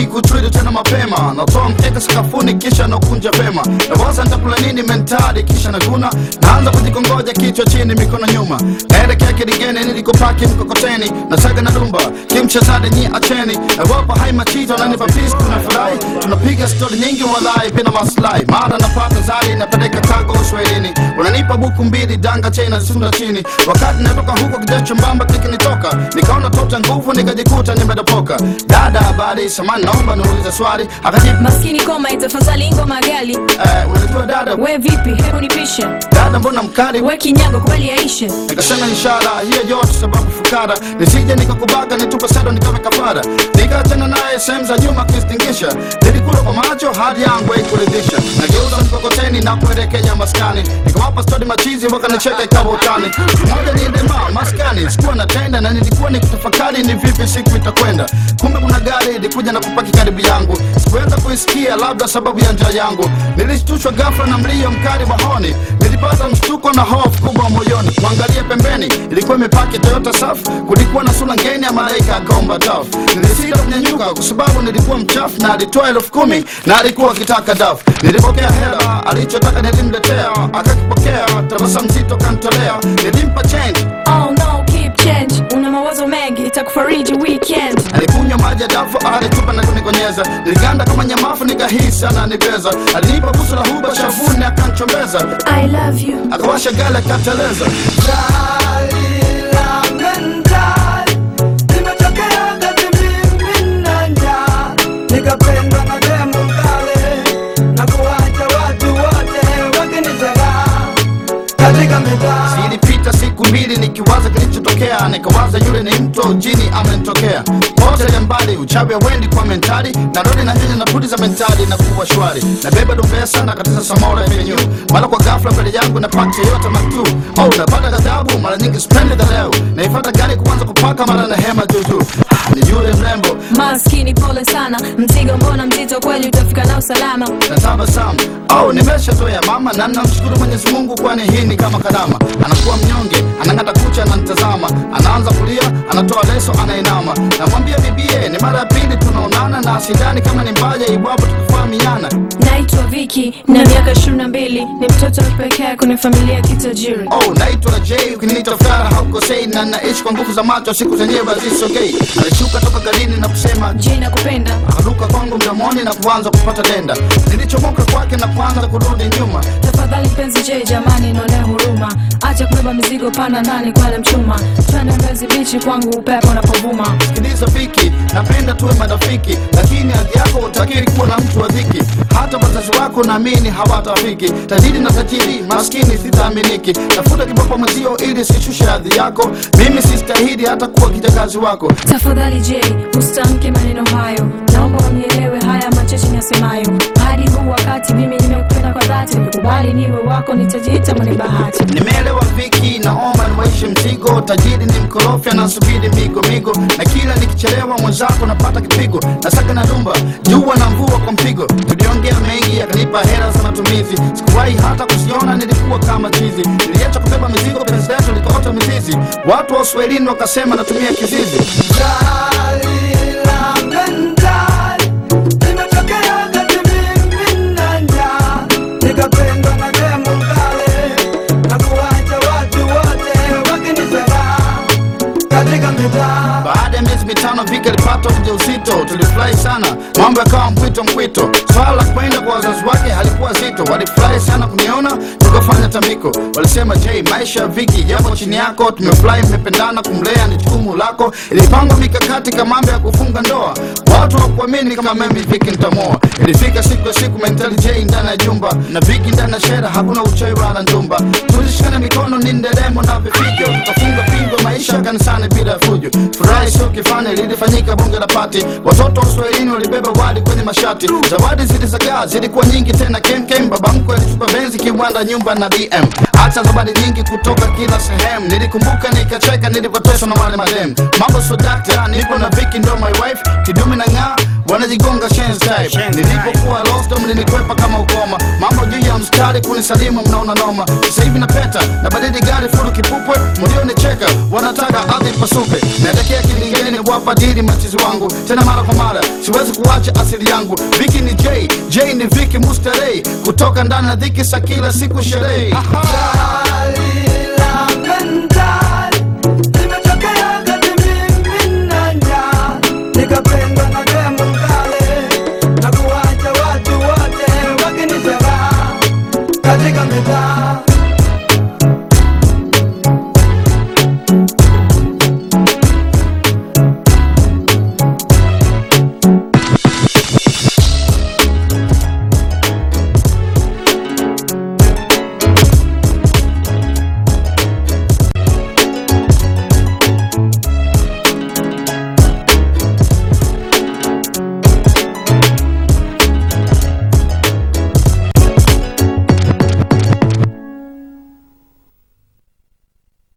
kikutwili tena mapema natoa mkeka sakafuni kisha nakunja vema nawaza nitakula nini mentali kisha naguna naanza kujikongoja kichwa chini mikono nyuma naelekea kidigeni nilikopaki mkokoteni nasaga na dumba kimchezade nyi acheni nawapa hai machito nanipa peace tunafurahi tunapiga stori nyingi walai bila maslahi mara napata zari napeleka kago uswahilini unanipa buku mbili danga chena sunda chini wakati natoka huko kijacho mbamba kikinitoka nikaona tota nguvu nikajikuta nimedopoka dada habari samani naomba niulize swali akajibu maskini koma itafadhali ngoma gali eh, unajua dada we vipi hebu nipishe dada mbona mkali we kinyago kubali yaishe nikasema inshallah hiyo yote sababu fukara nisije nikakubaga nitupe sado nikawe kafara nikaachana naye sehemu za nyuma kuistingisha nilikula kwa macho hadi yangu haikuridhisha nageuza mkokoteni na kuelekea maskani nikawapa stori machizi wakanicheka ikawa utani moja niendema maskani sikuwa natenda na nilikuwa nikitafakari ni vipi siku itakwenda kumbe kuna gari ilikuja na kupaki karibu yangu sikuweza kuisikia labda sababu ya njaa yangu nilishtushwa ghafla na mlio mkali wa honi nilipata mshtuko na hofu kubwa moyoni kuangalia pembeni ilikuwa imepaki toyota safu kulikuwa na sura ngeni ya malaika akaomba dafu nilisita kunyanyuka kwa sababu nilikuwa mchafu na alitoa elfu kumi na alikuwa akitaka dafu nilipokea hela alichotaka nilimletea akakipokea tabasa mzito kantolea nilimpa change oh no keep change una mawazo mengi itakufariji weekend alikunywa maji ya dafu alitupa na kunikonyeza niliganda kama nyamafu nikahisi ananibeza alinipa busu la huba shavuni akanchombeza i love you akawasha gala akateleza nikapendwa na demu kale na kuwacha watu wote wakinitega katika mitaa zilipita siku mbili nikiwaza kilichotokea nikawaza yule ni mto jini amenitokea pote ya mbali uchawi wendi kwa mentali narudi na nyanya na pudi za mentali na kuwa shwari nabeba dumbesa na katiza samora yenyu mara kwa ghafla mbele yangu na paki yote matu oh napata ghadhabu mara nyingi spendi za leo naifata gari kuanza kupaka mara na hema juujuu ah, ni yule mrembo maskini pole sana mzigo mbona mzito kweli utafika nao salama na tabasamu au nimeshazoea mama na namshukuru mwenyezi mungu kwani hii ni kama kadama anakuwa mnyonge anang'ata kucha ananitazama anaanza kulia anatoa leso anainama namwambia bibie ni mara ya pili tunaonana na sidani kama ni mbaya iwapo tukifahamiana naitwa viki na miaka ishirini na mbili ni mtoto wa pekee kwenye familia ya kitajiri oh naitwa j ukiniita fara haukosei na naishi kwa nguvu za macho siku zenyewe hazisogei alishuka toka garini na kusema je nakupenda akaruka kwangu mdomoni na kuanza kupata denda nilichomoka kwake na kuanza kurudi nyuma tafadhali mpenzi je jamani nionee huruma acha kubeba mizigo pana ndani kwale mchuma twende mbezi bichi kwangu upepo unapovuma sikiliza viki napenda tuwe marafiki lakini hali yako utakiri kuwa na mtu wa dhiki hata wazazi wako naamini hawatafiki tajiri na tajiri maskini sitaaminiki tafuta kiboko mwenzio ili sishushe hadhi yako mimi sistahili hata kuwa kijakazi wako tafadhali je usitamke maneno hayo naomba unielewe haya macheche nasemayo hadi huu wakati mimi nimekupenda kwa dhati nikubali niwe wako nitajiita mwenye bahati nimeelewa viki naomba niwaishi mzigo tajiri ni mkorofi anasubiri migo migo na kila nikichelewa mwenzako napata kipigo nasaka na dumba jua na mvua kwa mpigo tuliongea mengi akanipa hela za matumizi sikuwahi hata kusiona nilikuwa kama chizi niliacha kubeba mizigo penzi letu likaota mizizi watu wa uswahilini wakasema natumia kizizi nikapendwa na demu kale na kuwacha watu wote wakinitega katika mitaa baada ya miezi mitano vika alipata ujauzito tulifurahi sana mambo yakawa mpwito mpwito swala la kwenda kwa wazazi wake halikuwa zito walifurahi sana kuniona tukafanya tambiko walisema je maisha ya viki yapo chini yako tumefurahi mmependana kumlea ni jukumu lako ilipangwa mikakati kama mambo ya kufunga ndoa watu hawakuamini kama mimi viki nitamoa ilifika siku ya siku mentali j ndani ya jumba na viki ndani ya shera hakuna uchawi wala njumba tulishikana mikono ni nderemo na vifijo tukafunga pingo maisha kanisani bila fujo furahi sio kifani lilifanyika bunge la pati watoto wa uswahilini walibeba wadi kwenye mashati zawadi zilizagaa zilikuwa nyingi tena kemkem baba mkwe alitupa benzi kiwanda nyumba na dm hata zawadi nyingi kutoka kila sehemu nilikumbuka nikacheka nilipoteswa na wale madem mambo so dakta nipo na viki ndo my wife kidumi na ng'aa wanajigonga shenzi type nilipokuwa lost mlinikwepa kama ukoma mambo juu ya mstari kunisalimu mnaona noma sasa hivi napeta na badili gari furu kipupwe mlionicheka wanataka ardhi pasupe naelekea kilingeni wapa dili machizi wangu tena mara kwa mara siwezi kuacha asili yangu viki ni j j ni viki mustarei kutoka ndani ya dhiki sa kila siku sherehe Raha